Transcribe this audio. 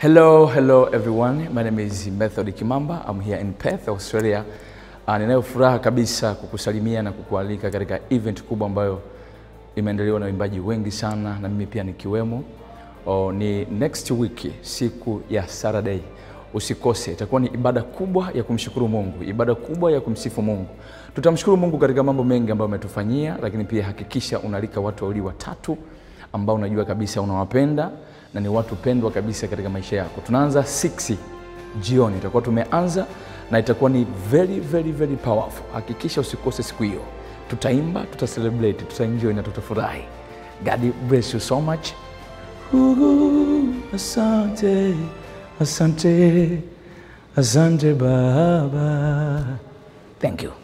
Hello, hello everyone. My name is Method Kimamba. I'm here in Perth, Australia. Uh, ninayo furaha kabisa kukusalimia na kukualika katika event kubwa ambayo imeandaliwa na waimbaji wengi sana na mimi pia nikiwemo. Oh, ni next week siku ya Saturday. Usikose, itakuwa ni ibada kubwa ya kumshukuru Mungu, ibada kubwa ya kumsifu Mungu. Tutamshukuru Mungu katika mambo mengi ambayo ametufanyia, lakini pia hakikisha unalika watu wawili watatu ambao unajua kabisa unawapenda na ni watu pendwa kabisa katika maisha yako. Tunaanza 6 jioni, itakuwa tumeanza na itakuwa ni very very very powerful. Hakikisha usikose siku hiyo. Tutaimba, tuta celebrate, tutaenjoy na tutafurahi. God bless you so much. Uhu, asante, asante, asante Baba. Thank you.